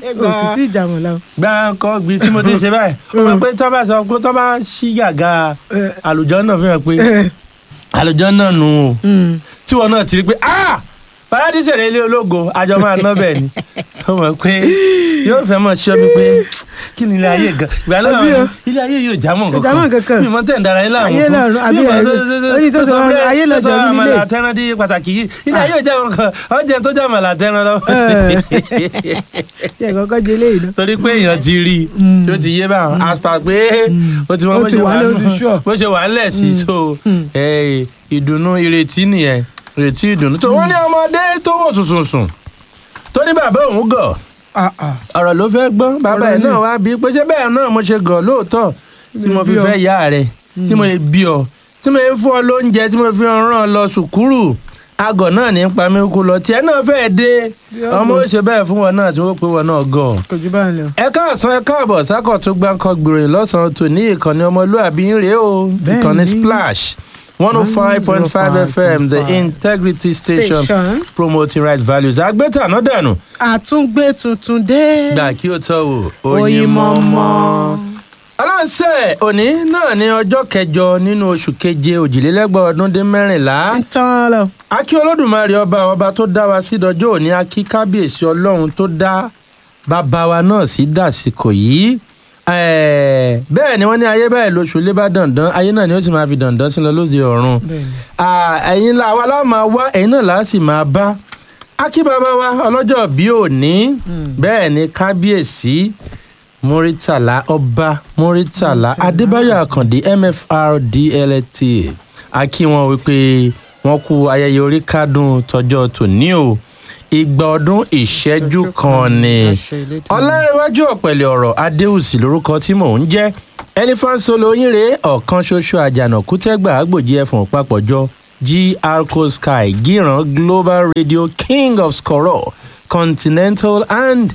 o sì tí ì jà wọ́n lọ. gbáǹkọ́ gbi tí mo ti ṣe báyìí ó mọ̀ pé tọ́ bá sọ pé tọ́ bá ṣí gàgà àlùjọ náà fi hàn pé àlùjọ náà nù ú tí wọn náà ti rí pé ah paradíṣe rẹ ilé ológo àjọ máa ná bẹ́ẹ̀ ni ó mọ̀ pé yóò fẹ́ mọ̀ ṣọ́ mi pé kí ni ilé ayé gan ìgbà náà Àbí o. ilé ayé yóò jámọ́ Kò jámọ́ kankan. mi mọ̀ tẹ̀ ń dara yín láàmú Ayé fún lọ́run, àbí Mi mọ̀ ẹ̀- tó- tó- tó- ó ní tó tó sọ sọ wọn, bẹ́ẹ̀, ayé tó lọ́jọ́ sọ nílé. àmàlà àtẹran di pàtàkì yìí ilé ayé yóò jámọ́ kan ọjà tó jẹ́ àmàlà àtẹran lọ ṣe é kọ́kọ́ di eléyìí náà. torí pé èèyàn ti rí i tó ti yé báwọn àṣà pé ó ti mọ Ó bó ti ṣe wà wà lẹ́, ó ti nù- sure. bó ṣe wà ńlẹ̀ sí so eh, ìdùnnú ìrètí nìyẹn ìrètí ìdùnnú tó wọ́n ní ọmọdé tó wò sùnsùnsùn tó ní bàbá òun gọ̀ Ah, ah. ọ̀rọ̀ ló fẹ́ gbọ́ bàbá Ọ̀rọ̀ ẹ̀ ni. náà wá bí pé ṣé bẹ́ẹ̀ náà mo ṣe gọ̀ lóòótọ́ tí mo fi bí ọ. fẹ́ yá rẹ̀ tí mo lè bí ọ tí mo lè fún ọ lóúnjẹ tí mo fi rán ọ lọ sùkúrù agọ̀ náà ní pa mí kú lọ tiẹ̀ náà fẹ́ẹ́ dé Bí ọ ọmọ gọ̀. ó ṣe bẹ́ẹ̀ fún wọn náà tí wọ́n pé wọn náà gọ̀ kò jù báyìí lọ. ẹ káàsán ẹ káàbọ̀ sákọ̀ tó gbáǹkọ gbìròyìn lọ́sàn-án tò ní ìkànnì ọmọlúàbí ń rèé o Bẹ́ẹ̀ ìkànnì ni. splash one oh five point five fm the 105.5. integrity station Station. promoting right values àgbẹ̀tàná dànù àtúngbé tuntun dé. gbà kí o tọ́ wò Oyin mọ́mọ́. aláǹsẹ̀ òní náà ní ọjọ́ kẹjọ nínú oṣù keje òjìlélẹ́gbọ̀n ọdún dín mẹ́rìnlá ń tán lọ. akí olódùmarè ọba ọba tó dá wa sí dọjọ́ òní akí kábíyèsí ọlọ́run tó dá bàbá wa náà sí dàsìkò yìí Eh, bẹ́ẹ̀ ni wọ́n ní ayé báyìí lóṣù lé bá dandan ayé náà ni ó sì máa fi dandan sí lọ lóde ọ̀run Bẹ́ẹ̀ni. Ah, ẹ̀yin la wa la máa wá ẹ̀yin náà la sì máa bá akí bàbá wa ọlọ́jọ́ bí òní bẹ́ẹ̀ ni kábíyèsí muritala ọba muritala adébáyọ̀ àkàndé mfr dlt akí wọn wípé wọn kú ayẹyẹ orí kádùn tọjọ́ tòní o ìgbà ọdún ìṣẹ́jú kan ni ọlárẹ̀wájú ọ̀pẹ̀lẹ̀ ọ̀rọ̀ adéhùsì lórúkọ tí mò ń jẹ́ elephant solo yín rèé ọ̀kan ṣoṣo àjànàkú tẹ́gbà àgbòjì ẹ̀fọ̀n papọ̀jọ gr co sky gíran global radio king of skoro continental and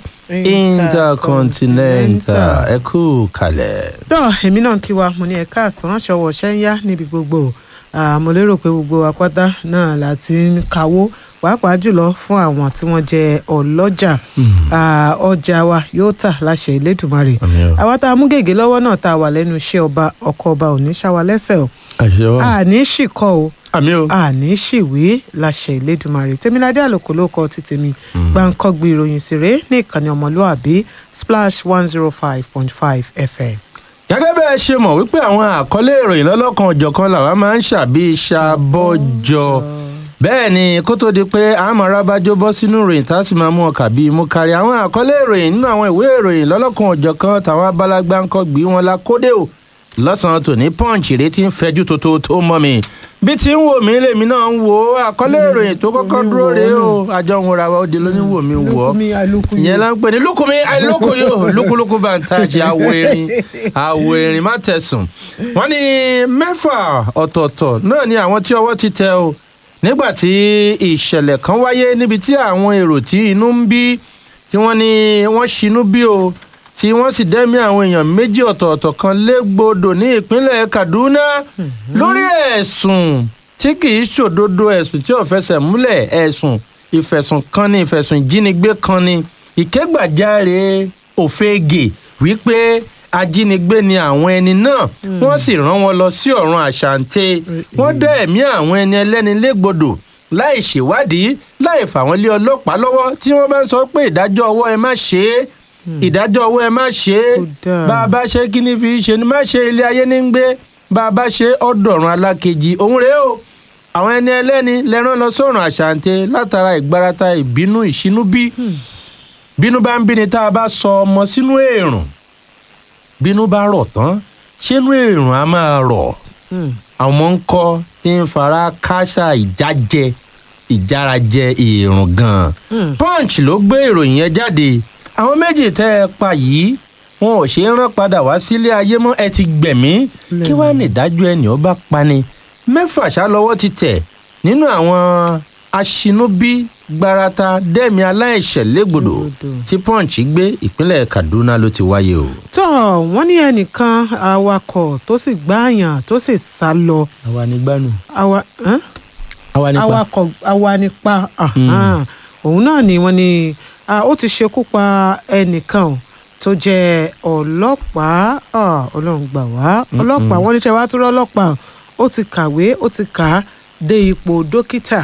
intercontinental ẹ kú kalẹ̀. tó èmi náà kí wa mo ní ẹ̀ka àsán ṣọwọ́ ṣẹ́ńyá níbi gbogbo Ah, mo lérò pé gbogbo apáta náà láti ń kawó pàápàá jùlọ fún àwọn tí wọ́n jẹ́ ọlọ́jà Ah, ọjà wa yóò tà láṣẹ Elédùmarè Àmín o. àwa tá a mú gègé lọ́wọ́ náà tá a wà lẹ́nu iṣẹ́ ọba ọkọ̀ ọba ò ní ṣá wa lẹ́sẹ̀ o àṣẹ wa àní ṣìkọ́ o àmì o. àní ṣìwé láṣẹ Elédùmarè tèmiládé àlòkò ló kọ ti tèmi gbàǹkọ́gbì ìròyìn sèré ní ìkànnì ọmọlúàbí splash one zero five point five fm. gẹ́gẹ́ bẹ́ẹ̀ ṣe mọ̀ wípé àwọn àkọlé ìròyìn lọ́lọ́kan ọ̀jọ̀kan làwa máa ń ṣàbí ṣàbọ̀jọ bẹ́ẹ̀ ni kó tó di pé àmọ́ arábájọ́ bọ́ sínú ìròyìn tá a sì máa mú ọkà bíi mú kárí àwọn àkọlé ìròyìn nínú àwọn ìwé ìròyìn lọ́lọ́kan ọ̀jọ̀kan tàwọn abalagbá ń kọ́ gbé wọn la kódé o lọ́sàn-án tòní punch rèé tí ń fẹjú tó tó tó mọ́ mi bí tí ń wò mí lèmi náà ń wò ó àkọlé ìròyìn tó kọ́kọ́ dúró rèé o àjọ ń wòra wa ó di lóníwò mi wò ó ìyẹn la ń pè ní lukumi àìlókoyo lukuluku bantaji awo erin awo erin má tẹ̀sùn. wọ́n ní mẹ́fà ọ̀tọ̀ọ̀tọ̀ náà ni àwọn tí ọwọ́ ti tẹ o nígbà tí ìṣẹ̀lẹ̀ kan wáyé níbi tí àwọn èrò tí inú ń bí tí wọ́n ní wọ́n ṣinú bí o tí wọ́n sì dẹ́mi àwọn èèyàn méjì ọ̀tọ̀ọ̀tọ̀ kan légbodò ní ìpínlẹ̀ kaduna lórí ẹ̀sùn tí kì í ṣòdodo ẹ̀sùn tí ò fẹsẹ̀ múlẹ̀ ẹ̀sùn ìfẹ̀sùn kan ní ìfẹ̀sùn ìjínigbé kan ní ìkégbàjáre òfegè wípé ajínigbé ni àwọn ẹni náà wọ́n sì rán wọn lọ sí ọ̀run àṣàǹtẹ̀ wọ́n dá ẹ̀mí àwọn ẹni ẹlẹ́ni légbodò láì ṣèwádìí láì fà wọ́n lé ọlọ́pàá lọ́wọ́ tí wọ́n bá ń sọ pé ìdájọ́ ọwọ́ ẹ má ṣe é ìdájọ́ ọwọ́ ẹ má ṣe é Kò dáa. bá a bá ṣe kí ni fi ṣe ni má ṣe ilé ayé ní ń gbé bá a bá ṣe ọ̀dọ̀run alákejì òun rèé o àwọn ẹni ẹlẹ́ni lẹ́rán lọ sọ̀rùn àṣàǹtẹ̀ látara ìgbárata ìbínú ìṣínú bí bínú bá ń bíni tá a bá sọ ọmọ sínú èrùn bínú bá rọ̀ tán ṣínú èrùn á máa rọ̀ àwọn ń kọ́ tí ń fara káṣá ìjájẹ ìjárajẹ èrùn gan-an punch ló gbé ìròyìn yẹn jáde àwọn méjì tẹ́ ẹ pa yìí wọn ò ṣe é rán padà wá sílé ayé mọ́ ẹ ti gbẹ̀mí kí wàá ní ìdájọ́ ẹni ó bá pani mẹ́fà ṣá lọ́wọ́ ti tẹ̀ nínú àwọn aṣinúbí gbarata dẹ́mi aláìṣẹ̀ légbodò tí punch gbé ìpínlẹ̀ kaduna ló ti wáyé o. tó wọ́n ní ẹnìkan awakọ̀ tó sì gbáàyàn tó sì sá lọ àwa ni gbanu. awa ẹ́n? àwa nípa awakọ̀ awanipa ahan. òun náà ni wọ́n ní ah, ó ti ṣekú pa ẹnìkan o tó jẹ́ ọlọ́pàá ah, ọlọ́run gbà wá ọlọ́pàá wọ́n níṣẹ́ wá tó rọ́ ọlọ́pàá ó ti kàwé ó ti kà á dé ipò dókítà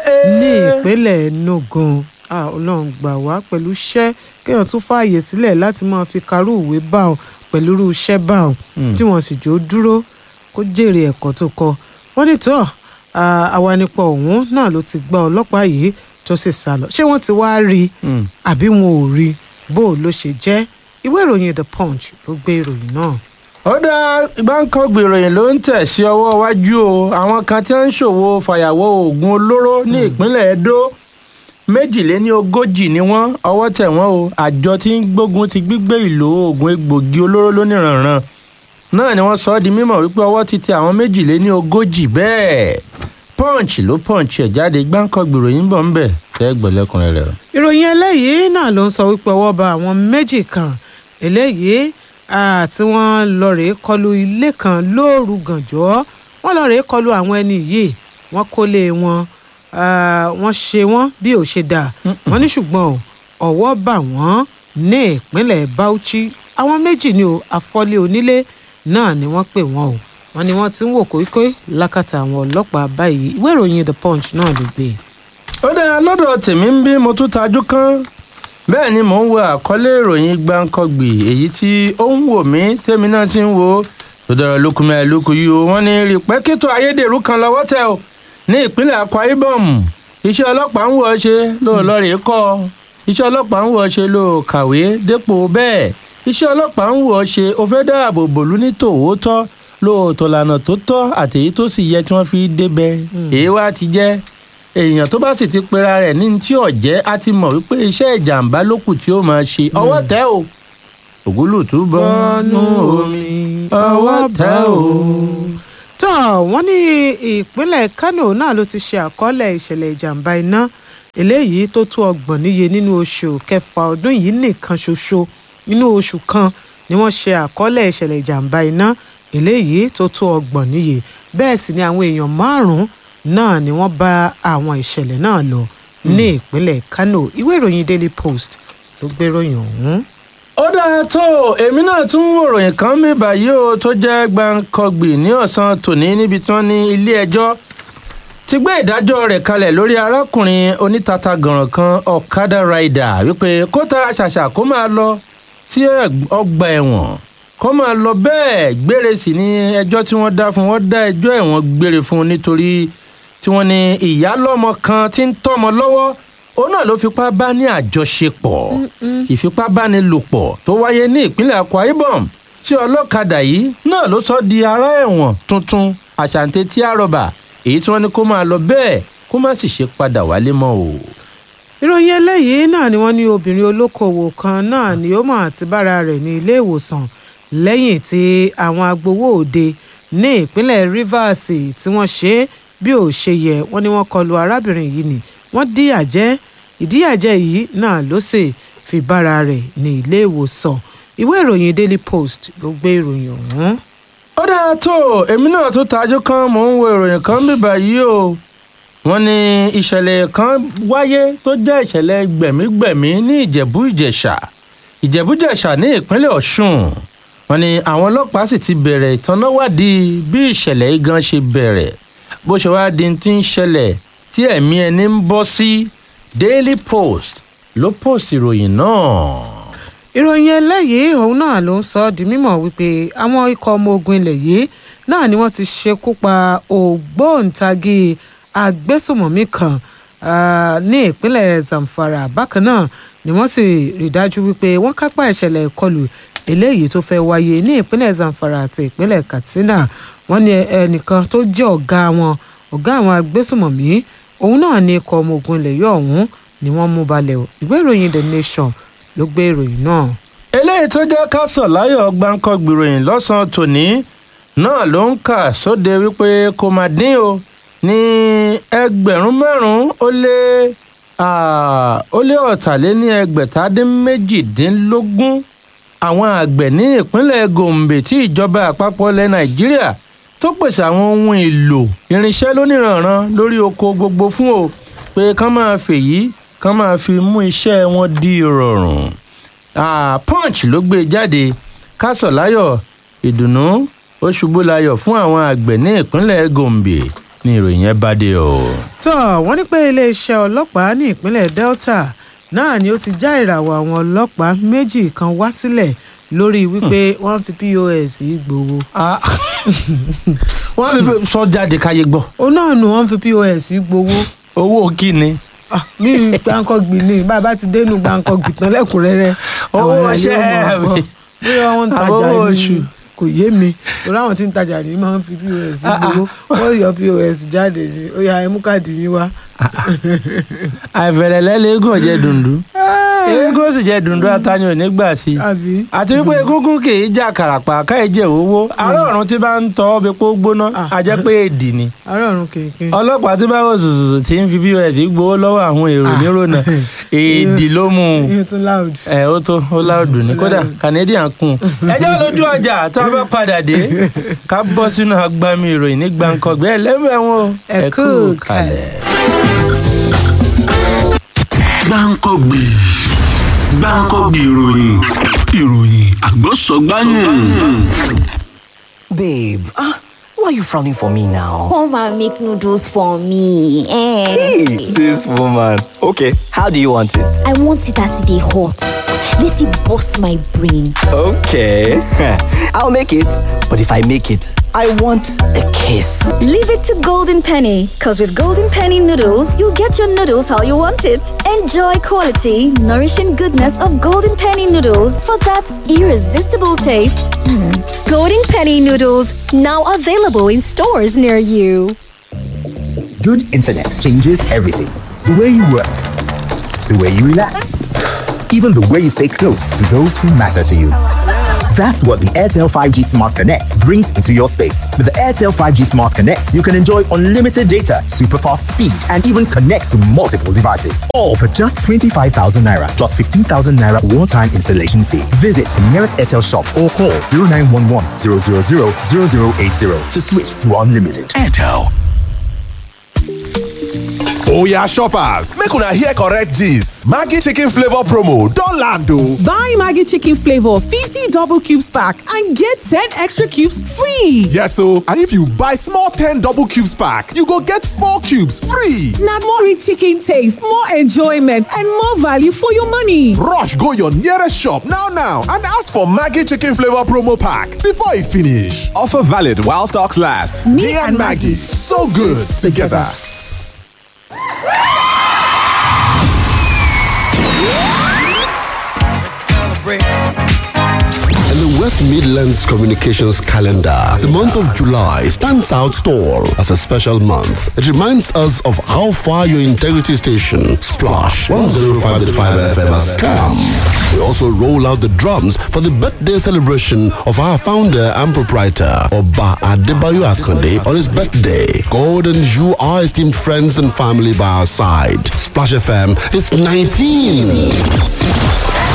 ní ìpínlẹ̀ Enugu Ah, ọlọ́run gbà wá pẹ̀lú iṣẹ́ kéèyàn tún fààyè sílẹ̀ láti máa fi karú ìwé bá wọn pẹ̀lú irú iṣẹ́ bá wọn tí wọ́n sì jó dúró kó jèrè ẹ̀kọ́ tó kọ́ wọ́n ní tó àwanipọ̀ ọ̀hún náà ló ti gbá ọlọ́pàá yìí tó sì sá lọ ṣé wọ́n ti wá rí i àbí wọn ò rí i bó o ló ṣe jẹ́ ìwé ìròyìn The Punch ló gbé ìròyìn náà. ó dá gbáǹkọ́gbì ìròyìn ló ń tẹ̀ sí ọwọ́ iwájú o àwọn kan tí wọ́n ń ṣòwò fàyàwọ́ oògùn olóró ní ìpínlẹ̀ Edo méjìléní ogójì ni wọ́n ọwọ́ tẹ̀ wọ́n o àjọ tí ń gbógun ti gbígbé ìlò oògùn egbògi olóró lóníranran náà ni wọ́n sọ ọ́ di mímọ̀ wípé ọwọ́ ti tẹ àwọn méjìléní ogójì bẹ́ẹ̀ punch ló punch ẹ̀ jáde gbáǹkọ́gbì ìròyìn bọ̀ ń bẹ̀ tẹ́ gbọ̀lẹ́kùnrin rẹ̀. ìròyìn eléyìí náà ló ń sọ wípé ọwọ́ ba àwọn méjì kan eléyìí tí wọ́n lọ rèé kọlu ilé kan lóòru gànjọ́ wọ́n lọ rèé kọlu àwọn ẹni yìí wọ́n kólé wọn wọ́n ṣe wọ́n bí ò ṣe dà wọ́n ní ṣùgbọ́n ọwọ́ bà wọ́n ní ìpínlẹ̀ Bauchi àwọn méjì ni o àfọlé onílé náà ni wọ́n pè wọ́n o wọ́n ní wọ́n ti ń wò kóíkóí lákàtà àwọn ọlọ́pàá báyìí ìwé ìròyìn The Punch náà ló gbé. ó dára lọ́dọ̀ tèmi ń bí mo tún tajú kán bẹ́ẹ̀ ni mò ń wo àkọlé ìròyìn gbáǹkọ́gbì èyí tí ó ń wò mí tèmi náà ti ń wo tó dára lókun mẹ́rin lókun yìí o wọ́n ní rìpẹ́kítọ̀ ayédèrú kan lọ́wọ́ tẹ̀ o ní ìpínlẹ̀ Akwa Ibom iṣẹ́ ọlọ́pàá ń wọ̀ ọ́ ṣe lóòlọ́ rèé kọ́ iṣẹ́ ọlọ́pàá ń wọ̀ ọ́ ṣe ló kàwé dépò bẹ́ẹ̀ iṣẹ́ ọlọ́pàá ń wọ̀ ọ́ ṣe o fẹ́ dáàbò bòlú ní tòótọ́ lóòótọ́ lànà tó tọ́ àti èyí tó sì yẹ tí wọ́n fi débẹ̀ èyí wá ti jẹ́ èèyàn tó bá sì ti pera rẹ̀ ní tí ọ̀jẹ́ á ti mọ̀ wípé iṣẹ́ ìjàmbá ló kù tí ó máa ṣe ọwọ́ tẹ́ o ògúlùtú bọ́nú omi ọwọ́ tẹ́ o tó wọ́n ní ìpínlẹ̀ Kano náà ló ti ṣe àkọọ́lẹ̀ ìṣẹ̀lẹ̀ ìjàmbá iná eléyìí tó tó ọgbọ̀n níye nínú oṣù kẹfà ọdún yìí nìkan ṣoṣo nínú oṣù kan ni wọ́n ṣe àkọọ́lẹ̀ ìṣẹ̀lẹ̀ ìjàmbá iná eléyìí tó tó ọgbọ̀n níye bẹ́ẹ̀ sì ni àwọn èèyàn márùn-ún náà ni wọ́n bá àwọn ìṣẹ̀lẹ̀ náà lọ ní ìpínlẹ̀ Kano ìwé ìròyìn Daily Post ló gbé ròyìn ọ̀hún ó dára tó èmi náà tún ń wòròyìn kan mi báyìí o tó jẹ́ gbàǹkọ̀gbì ní ọ̀sán tòní níbi tí wọ́n ní ilé ẹjọ́ ti gbé ìdájọ́ rẹ̀ kalẹ̀ lórí arákùnrin onítata gànràn kan ọ̀kadà rider wípé kó tara ṣàṣà kó máa lọ sí ọgbà ẹ̀wọ̀n kó máa lọ bẹ́ẹ̀ gbére sí ní ẹjọ́ tí wọ́n dá fún wọ́n dá ẹjọ́ ẹ̀wọ̀n gbére fún nítorí tí wọ́n ní ìyálọ́mọ kan tí ń tọ́mọ lọ́wọ́ òun náà ló fipá bá ní àjọṣepọ̀ ìfipábánilòpọ̀ tó wáyé ní ìpínlẹ̀ Akwa Ibom tí ọlọ́kadà yìí náà ló sọ di ará ẹ̀wọ̀n tuntun àṣàǹtẹ̀ tí a rọ̀bà èyí tí wọ́n ní kó máa lọ bẹ́ẹ̀ kó má sì ṣe padà wálé mọ́ o. ìròyìn eléyìí náà ni wọ́n ní obìnrin olókoòwò kan náà ni ó mọ̀ àti bára rẹ̀ ní ilé ìwòsàn lẹ́yìn tí àwọn agbowó òde ní ìpínlẹ̀ Rivers tí wọ́n ṣe bí ò ṣe yẹ wọ́n ní wọ́n kọlu arábìnrin yìí ni wọ́n díyà jẹ ìdíyàjẹ yìí náà ló sì fi bára rẹ̀ ní ilé ìwòsàn ìwé ìròyìn Daily Post ló gbé ìròyìn ọ̀hún. ó dáa tó èmi náà tó tajú kan mò ń wo ìròyìn kan bíbá yìí o wọ́n ní ìṣẹ̀lẹ̀ kan wáyé tó jẹ́ ìṣẹ̀lẹ̀ gbẹ̀mígbẹ̀mí ní ìjẹ̀bú ìjẹ̀ṣà ìjẹ̀bú ìjẹ̀ṣà ní ìpínlẹ̀ ọ̀ṣun wọ́n ní àwọn ọlọ́pàá sì ti bẹ̀rẹ̀ ìtanáwádìí bí ìṣẹ̀lẹ̀ yìí gan ṣe bẹ̀rẹ̀ bó ṣe wá di ti ń ṣẹlẹ̀ tí ẹ̀mí ẹni ń bọ́ sí Daily Post ló post ìròyìn náà. ìròyìn eléyìí òun náà ló ń sọ ọ́ di mímọ̀ wípé àwọn ikọ̀ ọmọ ogun ilẹ̀ yìí náà ni wọ́n ti ṣekú pa ògbóǹtagì agbésùmọ̀mí kan ní ìpínlẹ̀ Zamfara bákan náà ni wọ́n sì rí dájú wípé wọ́n kápá ìṣẹ̀lẹ̀ ìkọlù eléyìí tó fẹ́ wáyé ní ìpínlẹ̀ Zamfara àti ìpínlẹ̀ Katsina wọ́n ní ẹnìkan tó jẹ́ ọ̀gá wọn ọ̀gá àwọn agbésùmọ̀mí òun náà ní ikọ̀ ọmọ ogun ilẹ̀ yìí ọ̀hún ni wọ́n mú balẹ̀ o ìwé ìròyìn The Nation ló gbé ìròyìn náà. eléyìí tó jẹ́ ká sọ̀ láyọ̀ gbáǹkọ́ gbìròyìn lọ́sàn-án tòní náà ló ń kà sóde wípé kò má dín o ní ẹgbẹ̀rún márùn-ún ó lé ó lé ọ̀tàléní ẹgbẹ̀tàdín méjìdínlógún àwọn àgbẹ̀ ní ìpínlẹ̀ Gombe tí ìjọba àpapọ̀ ilẹ̀ Nàìjíríà tó pèsè àwọn ohun èlò irinṣẹ́ lóníranran lórí oko gbogbo fún o pé kán máa fèyí kán máa fi mú iṣẹ́ wọn di ìrọ̀rùn Ah, punch ló gbé jáde kásọ̀ láyọ̀ ìdùnnú ó ṣubú láyọ̀ fún àwọn àgbẹ̀ ní ìpínlẹ̀ gombe ní ìròyìn yẹn bá dé o. tó wọ́n ní pé iléeṣẹ́ ọlọ́pàá ní ìpínlẹ̀ delta náà ni ó ti já ìràwọ̀ àwọn ọlọ́pàá méjì kan wá sílẹ̀ lórí wípé wọ́n fi pos gbowó. Ah, wọ́n fi sọ jáde káyé gbọ́ òun náà nù wọ́n fi pos gbowó. owó kí ni. Ah, mi gbàǹkọ̀gbì ni bàbá ti dénú gbàǹkọ̀gbì tán lẹ́kùnrẹ́rẹ́ Owó àwọn àlàyé iṣẹ́ ọmọ àgbọ̀ mi. bóyá wọ́n ń Àbówó tajà oṣù. ní kò yé mi torí àwọn tí ń tajà ní máa ń fi pos gbowó wọ́n yọ pos jáde ní ó yá ẹ mú káàdì yín wá. àìfẹ̀lẹ̀lẹ́ lẹ́gùn ọ̀jẹ̀ dùndú eégún ó sì jẹ́ dùndú atani ò ní gbà sí i àbí àti wípé egungun kì í jà kàràpà káìjẹ owó àárọ̀ ọ̀run tí bá ń tọ́ ọ́ bí pé ó gbóná Ah. a jẹ́ pé èdì ni àárọ̀ ọ̀run kèké. ọlọ́pàá tí bá wò sùsùsù tí ń fi pos gbowó lọ́wọ́ àwọn èrò Ah. nírònà èdì ló mú un yín tún loud. ẹ ó tó ó láòdù ní kódà canadian kùn ẹjọ́ lójú ọjà tá a bá padà dé ká bọ́ sínú agbami ìròyìn ní gbàǹkangbẹ́ ẹlẹ́mẹ̀ wọn o. Ẹ kú kalẹ̀. gbáǹkọ́gbì gbáǹkọ́gbì ìròyìn ìròyìn àgbọ̀sọ̀gbáyùn. Babe, ah, why are you frowning for me now? Come and make noodles for me. Eh. Hey, this woman. Okay, how do you want it? I want it as they hot. Let it bust my brain. Okay, I'll make it. But if I make it, I want a kiss. Leave it to Golden Penny, because with Golden Penny noodles, you'll get your noodles how you want it. Enjoy quality, nourishing goodness of Golden Penny noodles for that irresistible taste. Golden Penny noodles now available in stores near you. Good internet changes everything. The way you work, the way you relax, even the way you stay close to those who matter to you. That's what the Airtel 5G Smart Connect brings into your space. With the Airtel 5G Smart Connect, you can enjoy unlimited data, super fast speed, and even connect to multiple devices. All for just 25,000 naira plus 15,000 naira one time installation fee. Visit the nearest Airtel shop or call 0911 000 0080 to switch to unlimited. airtel Oya shoppers, make una hear correct gist. Maggi chicken flavor promo don land o. Buy Maggie Chicken Flavor 50 double cubes pack and get 10 extra cubes free. Yes o, and if you buy small 10 double cubes pack, you go get 4 cubes free. Now more rich chicken taste, more enjoyment, and more value for your money. Rush go your nearest shop now now and ask for Maggi chicken flavor promo pack before e finish. Offer valid while stocks last. Me, and Maggie, so good together. In the West Midlands Communications calendar, the month of July stands out tall as a special month. It reminds us of how far your integrity station, Splash 105.5 FM has come. We also roll out the drums for the birthday celebration of our founder and proprietor, Oba Adebayo Akonde, on his birthday. God and you are esteemed friends and family by our side. Splash FM is 19.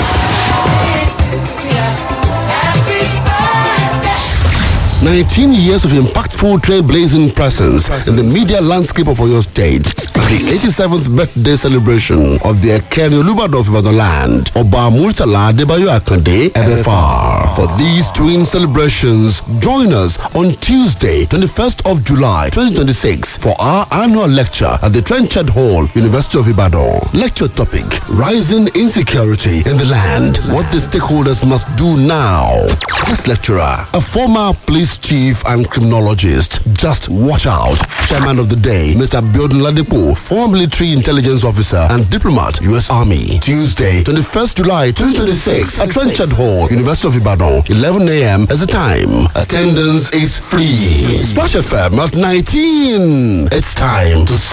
19 years of impactful trailblazing presence in the media landscape of Oyo State. The 87th birthday celebration of the Ekeri Olubadorf Ibadan land, Oba Murtala Adebayo Akande, FFR. For these twin celebrations, join us on Tuesday, 21st of July, 2026 for our annual lecture at the Trenchard Hall, University of Ibadan. Lecture topic, Rising Insecurity in the Land, What the Stakeholders Must Do Now. Guest lecturer, a former police chief and criminologist. Just watch out. Chairman of the day, Mr. Biodun Ladipo, former military intelligence officer and diplomat, U.S. Army. Tuesday, 21st July 2026 at Trenchard Hall, University of Ibadan, 11 a.m. as the time. Attendance is free. Splash FM at 19. It's time to